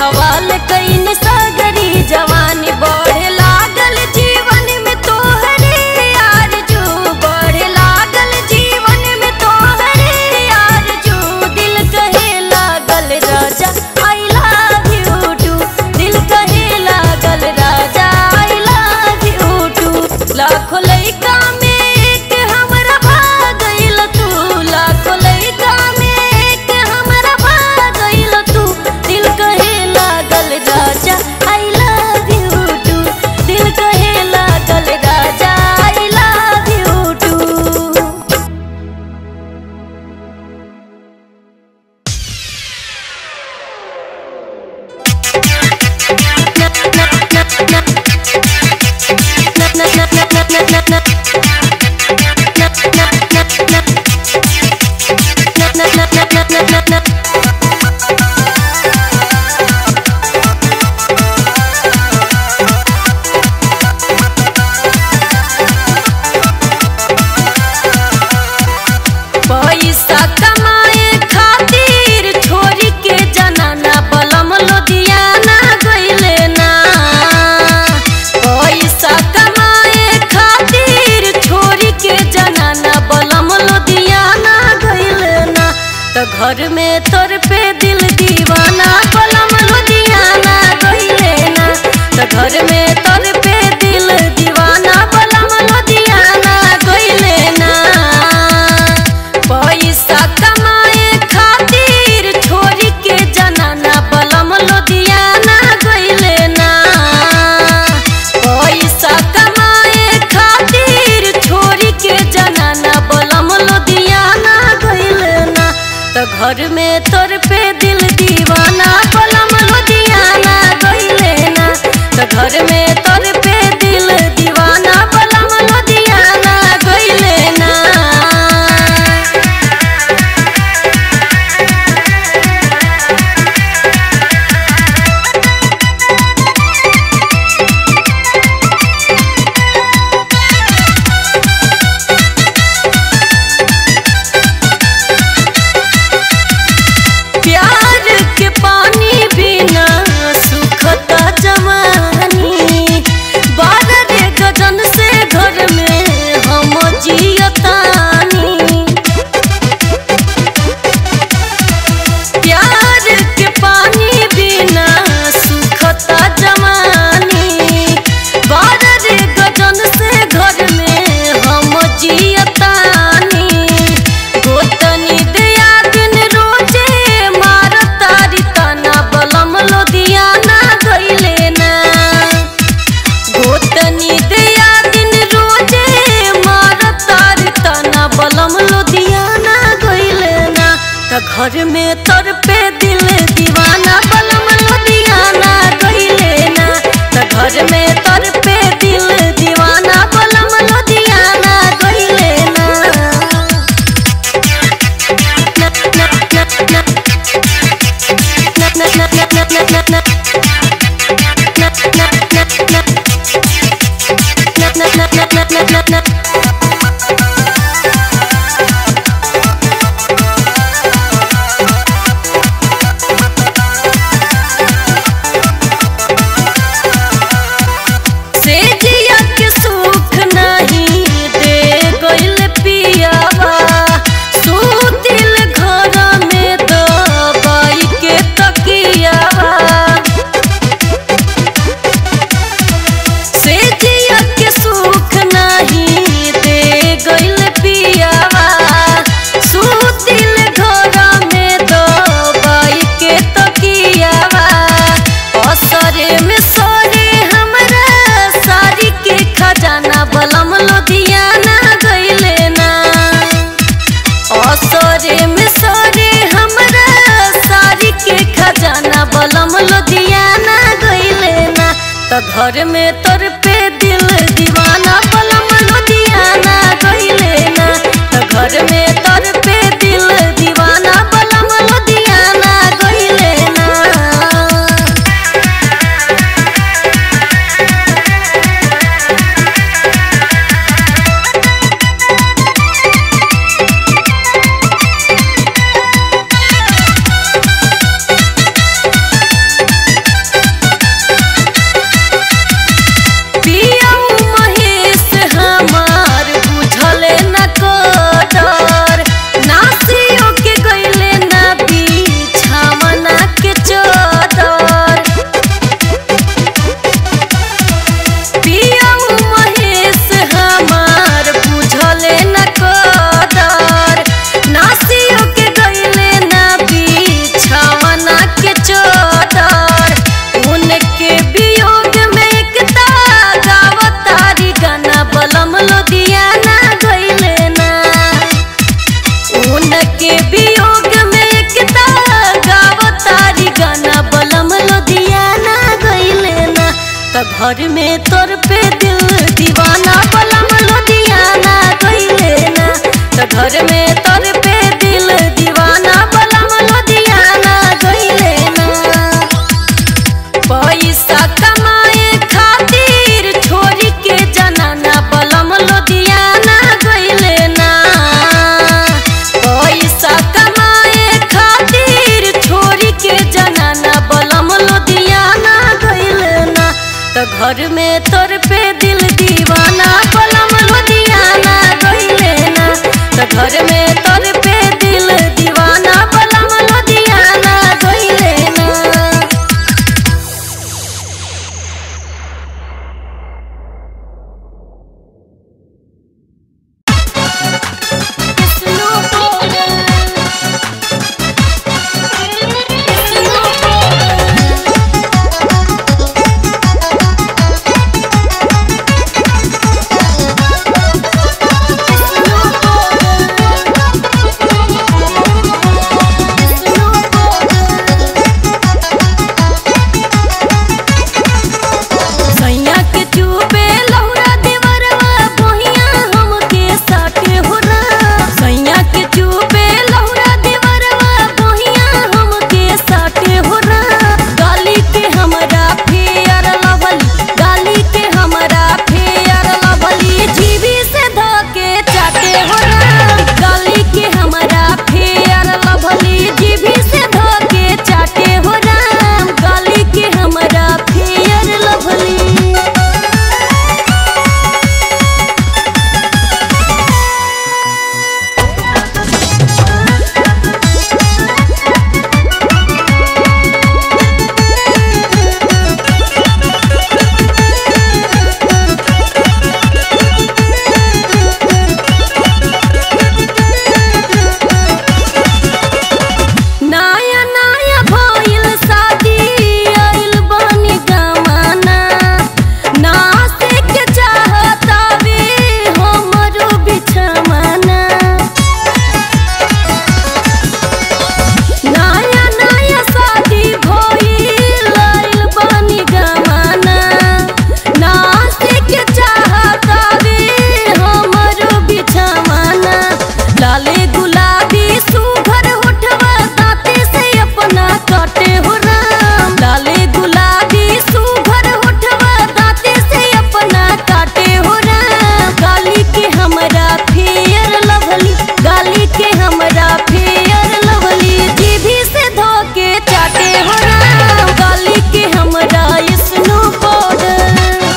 हवाल कईन सागरी जवानी बढ़े लागल जीवन में तोहरे आरजू बढ़े लागल जीवन में तोहरे आरजू दिल कहे लागल राजा आई लव यू टू दिल कहे लागल राजा आई लव यू टू लाखों लइका में एक हमरा भागइल तू लाखों लइका में एक हमरा भागइल तू दिल कहे लागल राजा आई लव यू टू दिल कहे लागल राजा आई लव यू टू पैसा कमाए खातिर छोरी के जनाना बलम लुधियाना गइले ना पैसा कमाए खातिर छोरी के जनाना बलम लुधियाना गइले ना तो घर में तोर पे दिल दीवाना बलम लुधियाना गइले ना तो घर में तोर पे दिल दीवाना बलम लुधियाना गइले ना पैसा कमाए खातिर छोरी के जनाना बलम लुधियाना गइले ना पैसा कमाए खातिर छोरी के जनाना बलम लुधियाना गइले ना तो घर में तोर पे दिल दीवाना बलम लुधियाना गइले ना तो घर में तोर पे दिल दीवाना बलम लुधियाना गइले ना प्यार के पानी बिना सुखता जवानी बारह रे गजन से घर में हम जियतानी प्यार के पानी बिना सुखता जवानी बारह रे गजन से घर में हम जियतानी गोतनी दया दिन रोजे मारतारी तना बलम लुधियाना गइले ना गोतनी दया दिन रोजे मारतारी तना बलम लुधियाना गइले ना त घर में तोर पे दिल दीवाना बलम लुधियाना गइले ना त घर में तोर पे दिल दीवाना बलम लुधियाना गइले ना से जिया के सुख नहीं दे गइल पियावा सुतिल घर में दबाई के तकियावा से जिया के सुख नहीं दे गइल पियावा सुतिल घर में दबाई के तकियावा असरे में सरे हमरा सारी के खजाना बलम लुधियाना गइले ना असरे में सरे हमरा सारी के खजाना बलम लुधियाना गइले ना त घर में तोर पे दिल दीवाना बलम लुधियाना गइले ना त घर में तोर पे दिल दीवाना बलम लुधियाना गइले ना त घर में तोर पे दिल दीवाना बलम लुधियाना गइले ना त घर में तोर पे दिल दीवाना बलम लुधियाना गइले ना पैसा कमाए खातिर छोरी के जनाना बलम लुधियाना गइले ना पैसा कमाए खातिर छोरी के जनाना बलम लुधियाना गइले ना त घर में तोर पे दिल दीवाना बलम लुधियाना गइले ना त घर में तोर पे दिल दीवाना बलम लुधियाना गइले ना सैया के चुपे लौरा देवरवा बोहिया हमके साटे हो रा सैया के चुपे लौरा देवरवा बोहिया हमके साटे हो रा गाली के हमरा फेयर लवली गाली के हमरा फेयर लवली जीवी से धके चाटे हो रा गाली के हमरा फेयर लवली जीवी से धके चाटे हो रा गाली के हमरा फेयर लवली नया नया भइल शादी आइल बानी गमाना नासे के चाहतावे हमरो बिछमाना नया नया शादी भइल आइल बानी गमाना नासे के चाहतावे हमरो बिछमाना लाले गुलाबी सुघर होठवा दांते से अपना काटे हो राम लाले गुलाबी सुघर होठवा दांते से अपना काटे हो राम गाली के हमरा फेयर लवली गाली के हमरा फेयर लवली जीभी से धोके चाटे हो राम गाली के हमरा स्नो पाउडर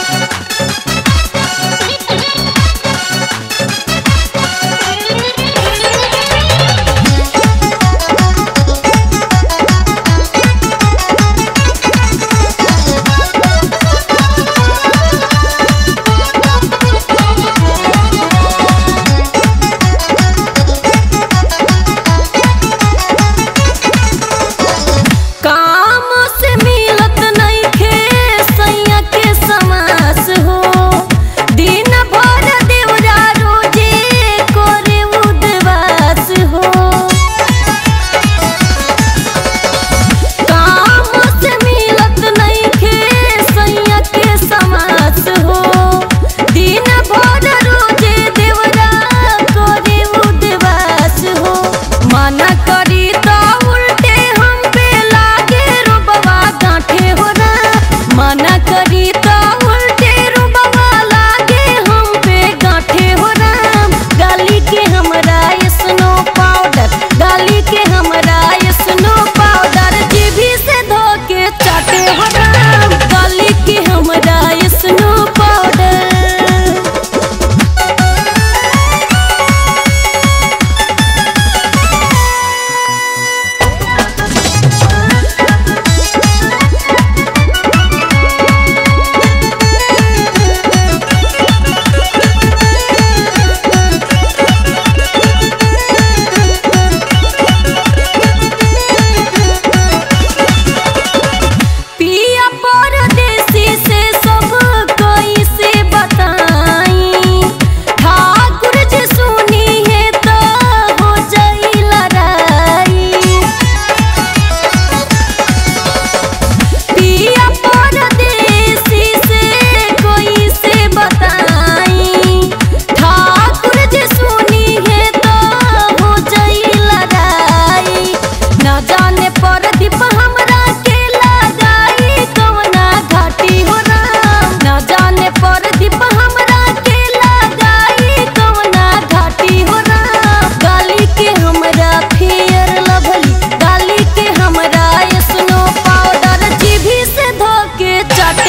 काम से मिलत नइखे सैया के समास हो दिन भर देवरा रोजे करे उदवास हो काम से मिलत नइखे सैया के समास हो दिन भर रोजे देवरा करे उदवास हो मना करी त उल्टे हम पे लागे रुबवा गांठे हो ना मना करी त उल्टे रुबवा लागे हम पे गांठे हो राम गाली के हमरा स्नो पाउडर गाली के हमरा स्नो पाउडर जीभी से धोके चाटे हो राम गाली के हमरा स्नो पाउडर पिया परदेसी से सब कोई से बताई ठाकुर जी सुनी है तो हो जाई लड़ाई पिया परदेसी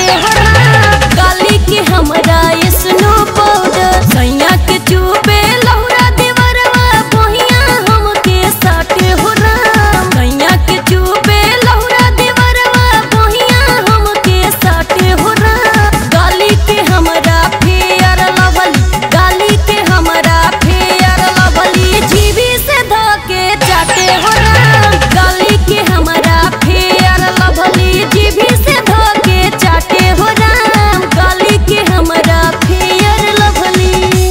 चाटे हो राम गाली के हमरा स्नो पाउडर सैया के चुपे लौरा देवरवा बहिया हमके साटे हो राम सैया के चुपे लौरा देवरवा बहिया हमके साटे हो राम गाली के हमरा फेयर लवली गाली के हमरा फेयर लवली जीवी से धके चाटे हो राम गाली के हमरा फेयर लवली जीवी से धके चाटे हो राम गाली के हमरा फेयर लवली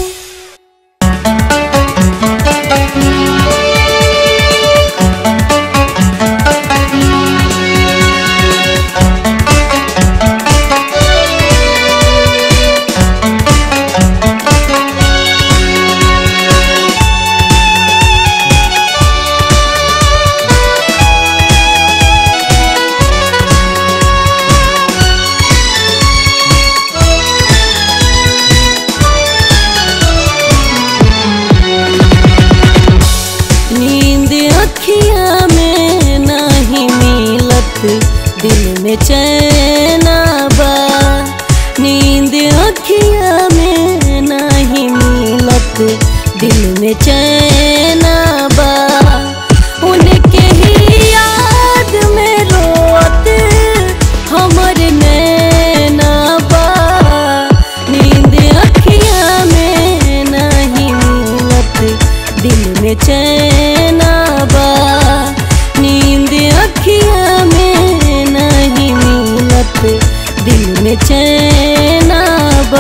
नींद अखिया में नहीं मिलत दिल में चैना बा नींद अखिया में नहीं मिलत दिल में चैना बा उनके ही याद में रोत हमर नैना बा नींद अखिया में नहीं मिलत दिल में चैना बा नींद अखिया में नहीं मिलत दिल में चैना बा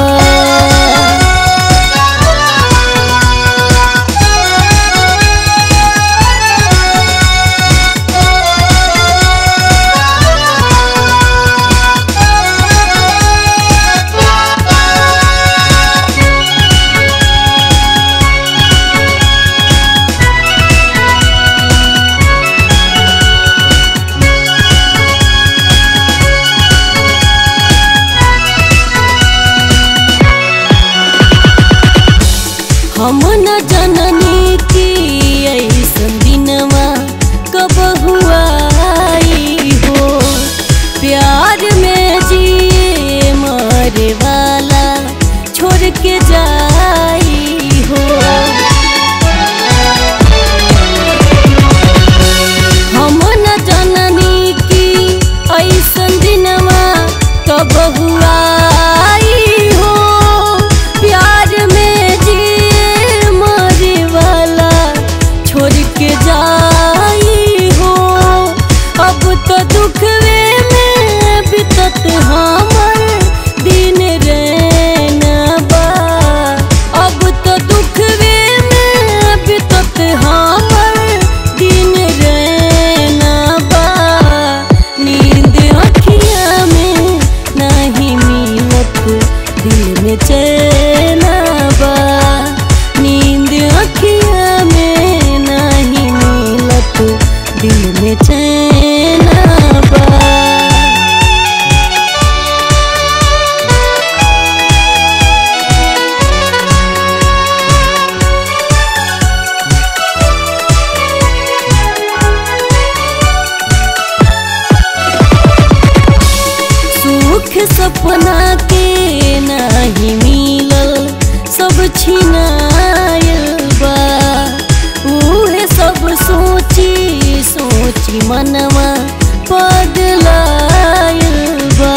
हम न जननी की ऐसन दिनवा कब हुआ हो प्यार में जिए मरे वाला छोड़ के जाई हो हम न जननी की ऐसन दिनवा कब हुआ हो प्यार में जिए मरे वाला छोड़ के जाई हो अब तो दुखवे में बितत हमर दिन रहना बा अब तो दुखवे में बितत हमर दिन रहना बा नींद अखिया में नहीं मिलत दिल में चैना बा नींद अखिया में नहीं मिलत दिल में चैना बा सुख सपना के नहीं मिलल सब छिनायल बा उहे सब सोची सोची मनवा पगलायल बा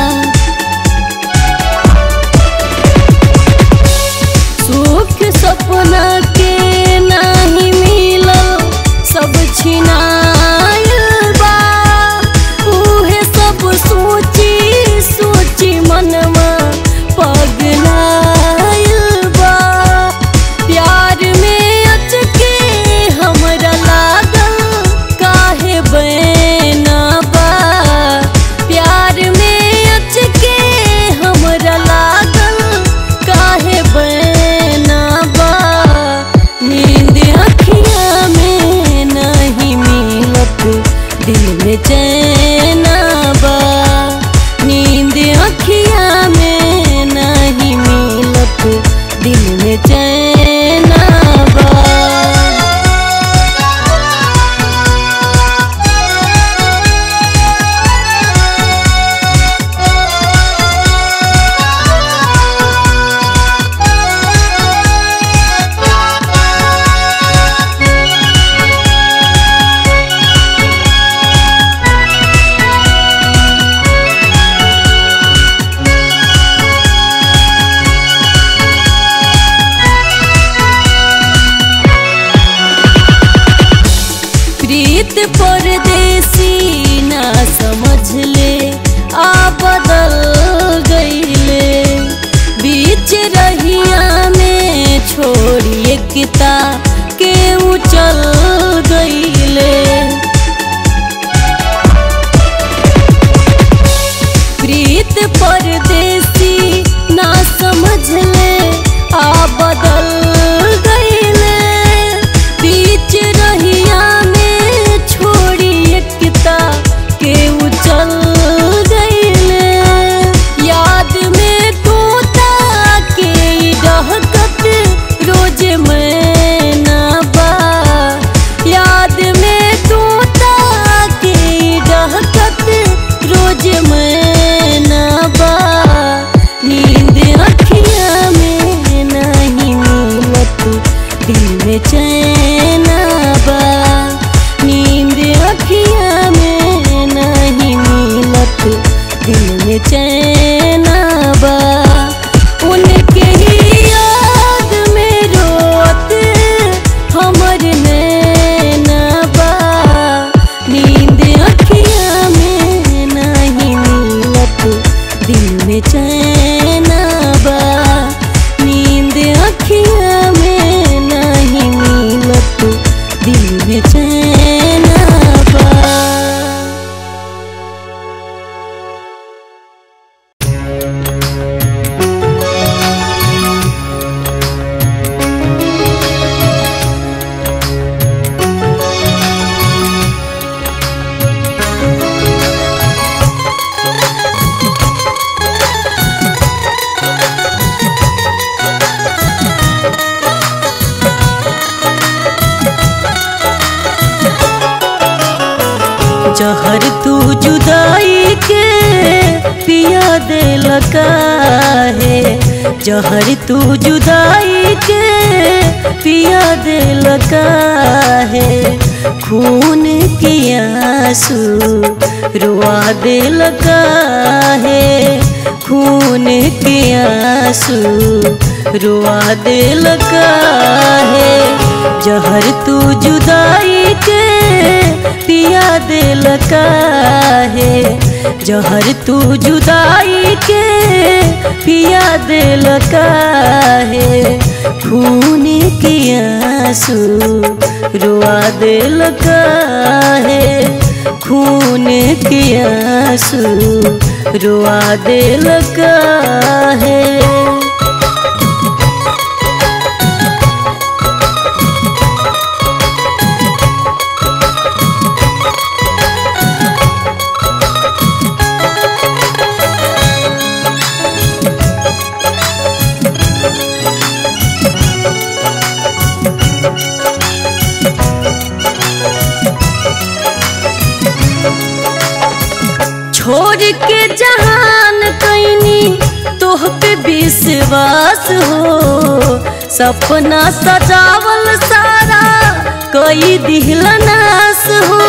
सुख सपना के नहीं मिलल सब छिनायल बा उहे सब सोची सोची मनवा पगलायल बा प्यार में अचके हमरा लागल काहे बैना चैना बा उनके ही याद में रोत हमर नैना बा नींद अखियाँ में नहीं मिलत दिल में चैना बा नींद अखियाँ में नहीं मिलत दिल में चैना बा जहर तू जुदाई के पिया दे लगा है जहर तू जुदाई के पिया दे लगा है खून के आंसू रुआ दे लगा है खून के आंसू रुआ दे लगा है जहर तू जुदाई के पिया दे लगा है जहर तू जुदाई के पिया दे लगा है खून के आंसू रुआ दे लगा है खून के आंसू रुआ दे लगा है छोड़ के जहान कैनी तोह पे विश्वास हो सपना सजावल सारा कई दिल नास हो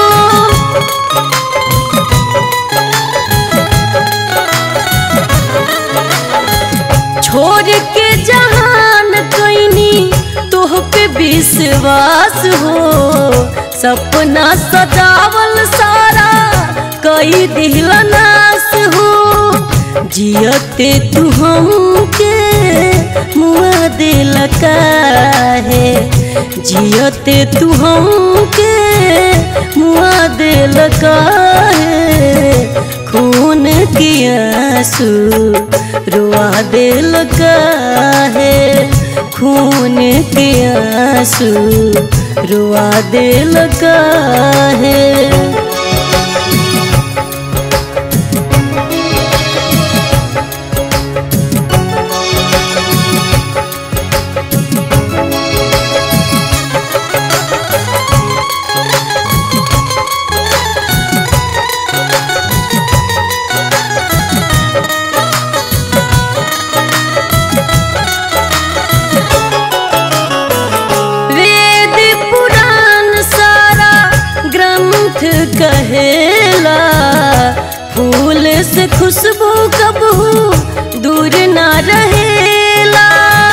छोड़ के जहान कैनी तोह पे विश्वास हो सपना सजावल सारा कई दिल नास हो जियते तू हमके मुआ दे लगा है जियते तू हमके मुआ दे लगा है खून के आंसू रुआ दे लगा है खून के आंसू रुआ दे लगा है वेद पुराण सारा ग्रंथ कहेला फूल से खुशबू कबहू दूर ना रहेला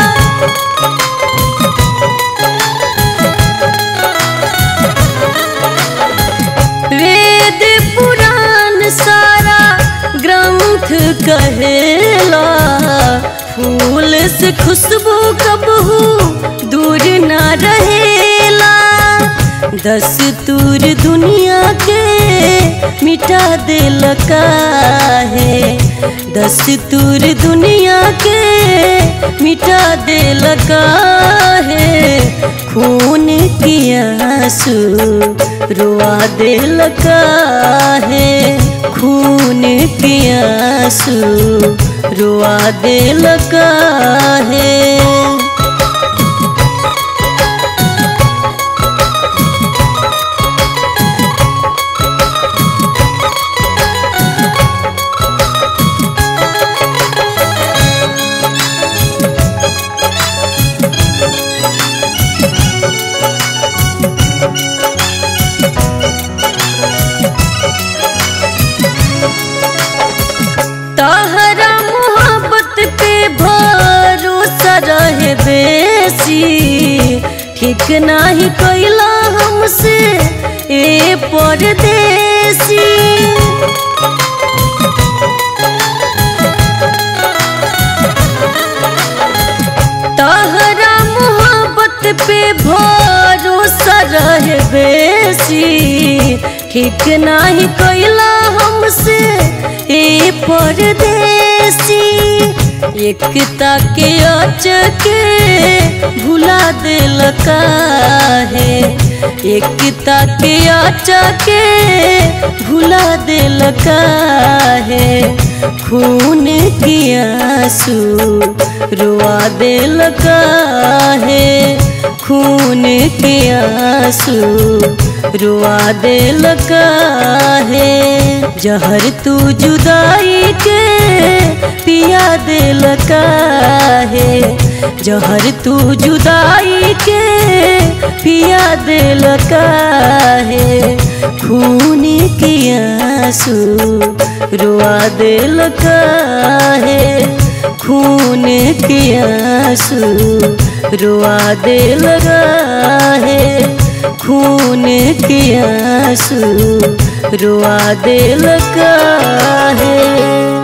वेद पुराण सारा ग्रंथ कहेला फूल से खुशबू कबहू दूर ना रहेला दस तूर दुनिया के मिटा दे लगा है दस तूर दुनिया के मिटा दे लगा है खून की आंसू रुआ दे लगा है खून की आंसू रुआ दे लगा है तह रहे बेसी ठीक नाही कैला हमसे ए परदेसी तहरा मोहब्बत पे भरोसा रहे बेसी ठीक नाही कैला हमसे ए परदेसी एकता के अचके भुला दिल काहे एकता के अचके भुला दिल काहे खून की आंसू रुआ दिल काहे खून के आंसू रुआ दिल काहे जहर तू जुदाई के पिया दिल काहे जहर तू जुदाई के पिया दिल काहे खून के आंसू रुआ दिल काहे खून के आंसू रुआ दिल काहे खून के आंसू रुआ दिल काहे